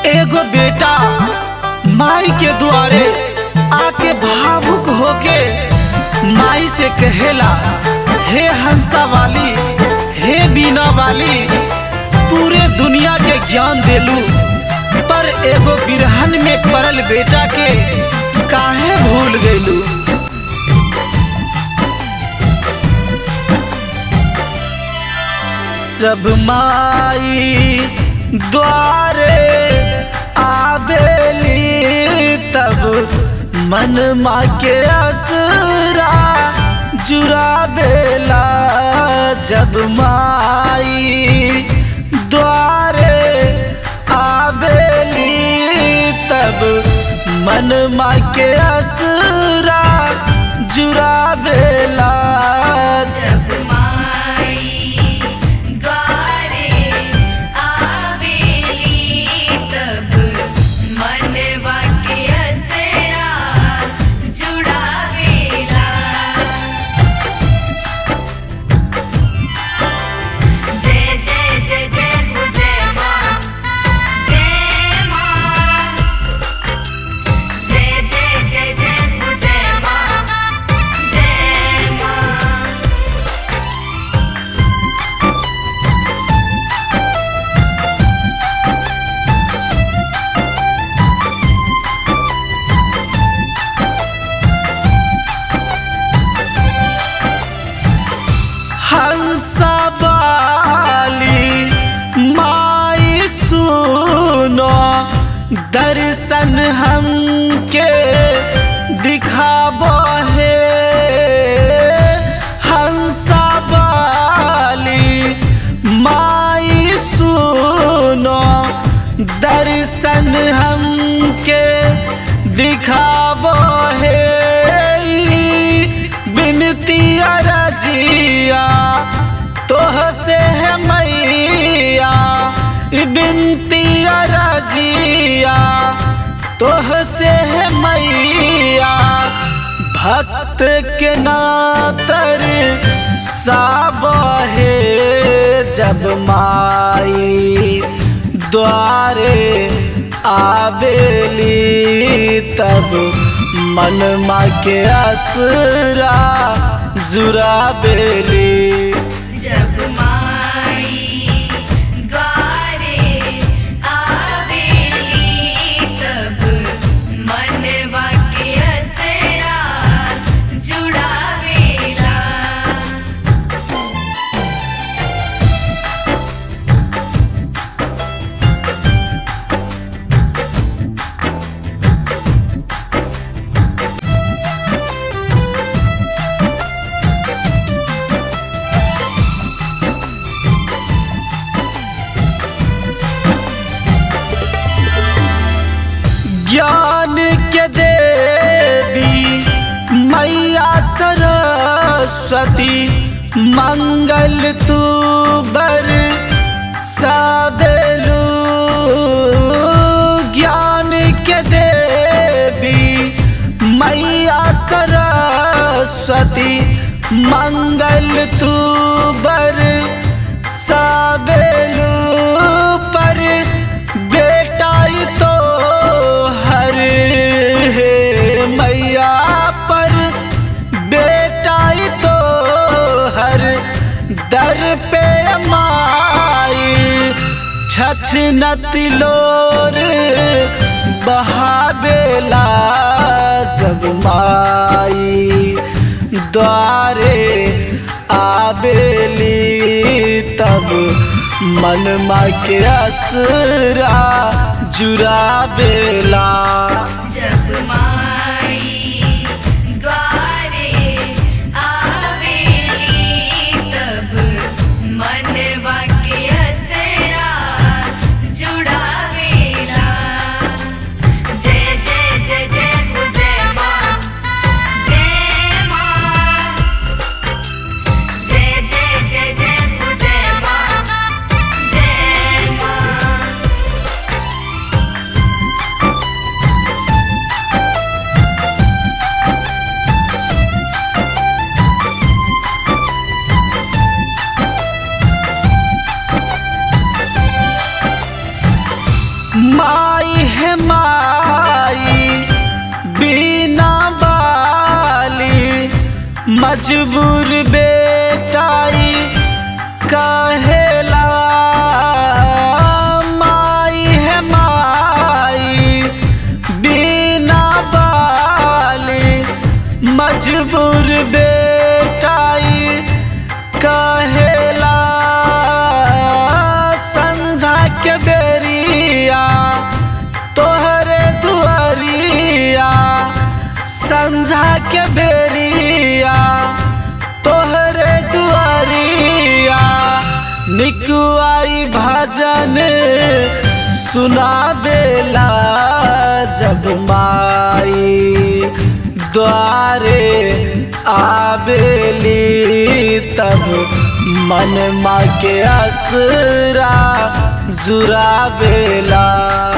एगो बेटा माई के दुआरे आके भावुक होके माई से कहेला हे हंसा वाली हे बीना वाली पूरे दुनिया के ज्ञान देलू पर एगो बिरहन में पड़ल बेटा के काहे भूल गईलू जब माई द्वारे आबेली तब मन माँ के असरा जुराबेला जब माई द्वारे आबेली तब मन माँ के असरा जुराबेला जब माई द्वारे आवेली तब मनवा के असरा जुड़ावेला जय जय जय जय हो जय माँ जय माँ जय जय जय जय हो जय माँ जय माँ हंसबाली माई सुनो दर्शन हमके दिखाबो है हंसबाली माई सुनो दर्शन हमके दिखाबो है बिनती अरजिया तोह से है मैया बिनती अरजिया तोह से है मैया भक्त के नातर साब है जब माई द्वारे आबेली तब मन माँ के असरा जुराबेली जब माई द्वारे आवेली तब मनवा के असरा जुड़ावेला ज्ञान के देवी मैया सरस्वती मंगल तू बर साबेलू ज्ञान के देवी मैया सरस्वती मंगल तू बर साबेलू पर बेटा ही तो हर है मैया पर बेटा ही तो हर दर पे माई छछ नतिलोर बहाबेला जब माई द्वारे आबेली तब मन माँ के असरा जुराबेला जब माई द्वारे आवेली तब मनवा के असरा जुड़ावेला जय जय जय जय हो जय माँ जय माँ जय जय जय जय हो जय माँ जय माँ माई है माई बिना बाली मजबूर बेटाई कहेला माई है माई बिना बाली मजबूर बेटाई कहेला संझा के बेरिया तोहरे दुआरिया संझा के बेरिया तोहरे दुआरिया निकुआई भजन सुनाबेला जब माई द्वारे आबेली तब मन माँ के असरा जुराबेला